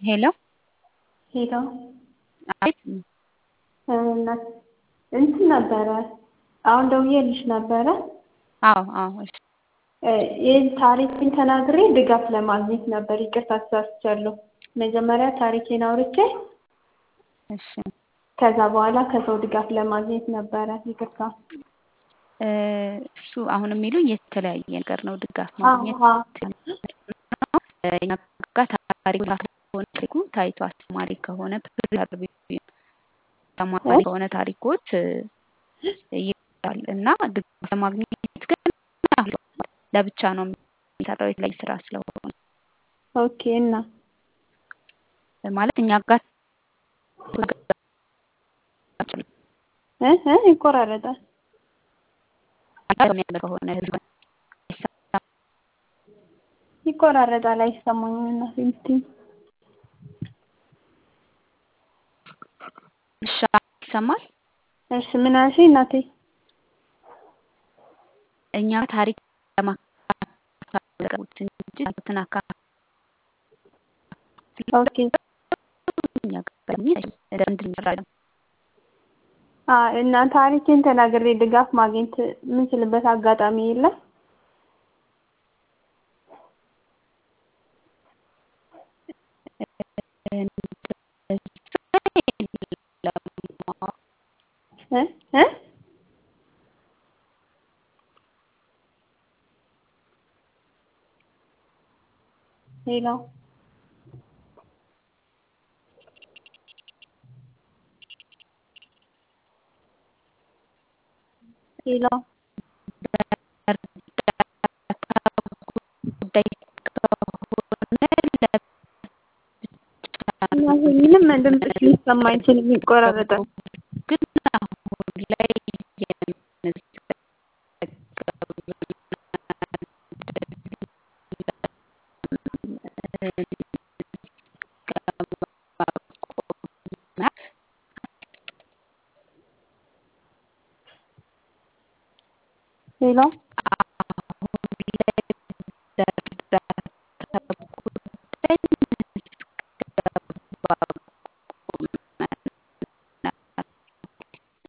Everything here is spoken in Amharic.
ሄሎ ሄሎ አቤት እንትን ነበረ አሁን ደውዬልሽ ነበረ። አዎ አዎ እሺ ይህን ታሪክን ተናግሬ ድጋፍ ለማግኘት ነበር። ይቅርታ ተሳስቻለሁ። መጀመሪያ ታሪኬን አውርቼ እሺ ከዛ በኋላ ከሰው ድጋፍ ለማግኘት ነበረ። ይቅርታ። እሱ አሁን የሚሉኝ የተለያየ ነገር ነው። ድጋፍ ማግኘት እኛ ጋር ታሪክ ሆነ ታሪኩ ታይቶ አስተማሪ ከሆነ ተማሪ ከሆነ ታሪኮች ይላል እና ድጋፍ ለማግኘት ግን ለብቻ ነው የሚሰራው የተለያየ ስራ ስለሆነ ኦኬ። እና ማለት እኛ ጋር እ እ ይቆራረጣል ከሆነ ህዝብ ይቆራረጣል፣ አይሰማኝም። እና ሲምቲ እሺ ይሰማል። እሺ ምን አልሽኝ እናቴ? እኛ ታሪክ ለማካፈል እንጂ ትናካ ኦኬ እኛ ጋር እንድንረዳ እና ታሪኬን ተናግሬ ድጋፍ ማግኘት የምንችልበት አጋጣሚ የለም? እ እ ሄሎ ሄሎ ምንም ድምፅሽ ሊሰማ አይችልም፣ ይቆራረጣል። ግን አሁን ላይ ሄሎ